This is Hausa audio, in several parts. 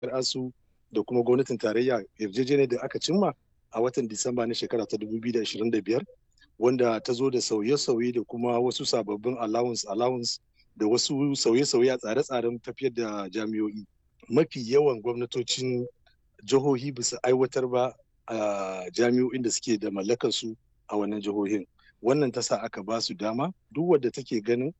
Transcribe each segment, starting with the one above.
asu da kuma gwamnatin tarayya yarjejeniyar da aka cimma a watan disamba na shekara ta 2025 wanda ta zo da sauye-sauye da kuma wasu sababbin allowance allowance da wasu sauye-sauye a tsare-tsaren tafiyar da jami'o'i mafi yawan gwamnatocin jihohi bisa aiwatar ba a jami'o'in da suke da mallakar su a wannan jihohin wannan ta sa aka ba su dama duk wadda take ganin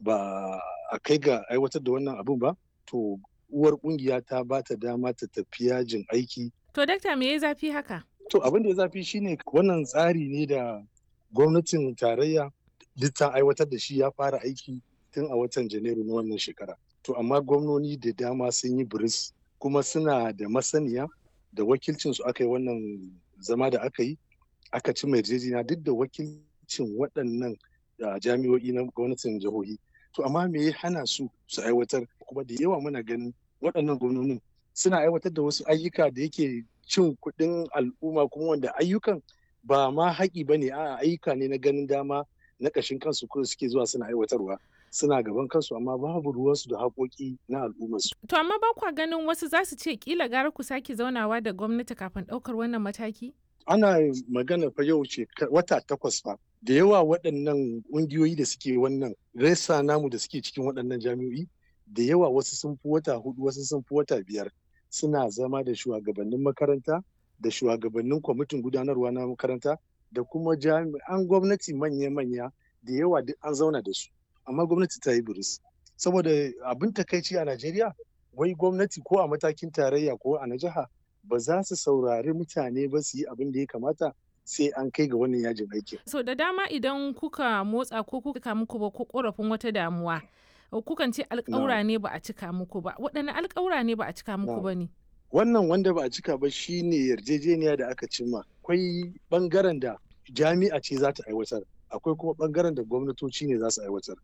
ba a kai ga aiwatar da wannan abun ba to uwar kungiya ta ba ta dama ta tafi yajin aiki To dakta me ya zafi haka? to abin da ya zafi shine wannan tsari ne da gwamnatin tarayya duk ta aiwatar da shi ya fara aiki tun a watan janairu na wannan shekara to amma gwamnoni da dama sun yi biris kuma suna da masaniya da wakilcin su aka yi wannan zama da aka yi aka ci mai yarjejeniya duk da wakilcin waɗannan jami'o'i na gwamnatin jihohi to amma me ya hana su su aiwatar kuma da yawa muna ganin waɗannan gwamnonin suna aiwatar da wasu ayyuka da yake cin kuɗin al'umma kuma wanda ayyukan ba ma haƙi ba ne a ayyuka ne na ganin dama na ƙashin kansu ko suke zuwa suna aiwatarwa suna gaban kansu amma babu ruwansu da haƙoƙi na al'ummarsu. To amma ba kwa ganin wasu za su ce kila gara ku sake zaunawa da gwamnati kafin ɗaukar wannan mataki? Ana magana fa yau ce wata takwas fa da yawa waɗannan ƙungiyoyi da suke wannan resa namu da suke cikin waɗannan jami'o'i da yawa wasu sun fi wata hudu wasu sun fi wata biyar suna zama da shugabannin makaranta da shugabannin kwamitin gudanarwa na makaranta da kuma jami'an gwamnati manya-manya da yawa duk an zauna da su amma gwamnati ta yi biris saboda abin takaici a najeriya wai gwamnati ko a matakin tarayya ko a na jiha ba za su saurari mutane ba su yi abin da ya kamata sai an kai ga wannan yajin aikin. So da dama idan kuka motsa ko kuka muku ba ko korafin wata damuwa kukan ce alƙawura ne ba a cika muku ba waɗanne alƙawura ne ba a cika muku ba ne. Wannan wanda ba a cika ba shine yarjejeniya da aka cimma akwai bangaren da jami'a ce za ta aiwatar akwai kuma bangaren da gwamnatoci ne za su aiwatar.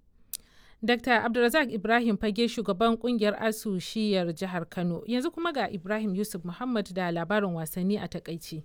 Dr. Abdulrazak Ibrahim Fage shugaban kungiyar ASU shiyar jihar Kano yanzu kuma ga Ibrahim Yusuf Muhammad da labarin wasanni a takaici.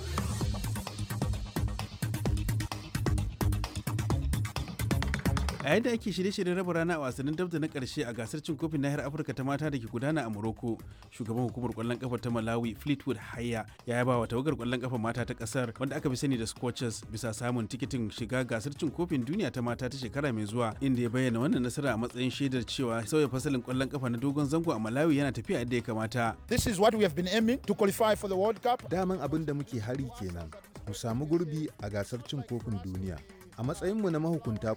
a yadda ake shirye-shiryen raba rana a wasannin dabda na karshe a gasar cin kofin nahiyar afirka ta mata da ke gudana a morocco shugaban hukumar kwallon kafa ta malawi fleetwood haya ya yaba wa tawagar kwallon kafa mata ta kasar wanda aka fi sani da scorchers bisa samun tikitin shiga gasar cin kofin duniya ta mata ta shekara mai zuwa inda ya bayyana wannan nasara a matsayin shaidar cewa sauya fasalin kwallon kafa na dogon zango a malawi yana tafiya yadda ya kamata This is what we have been aiming to qualify for the World Cup. Daman abin da muke hari kenan, mu samu gurbi a gasar cin kofin duniya. A matsayinmu na mahukunta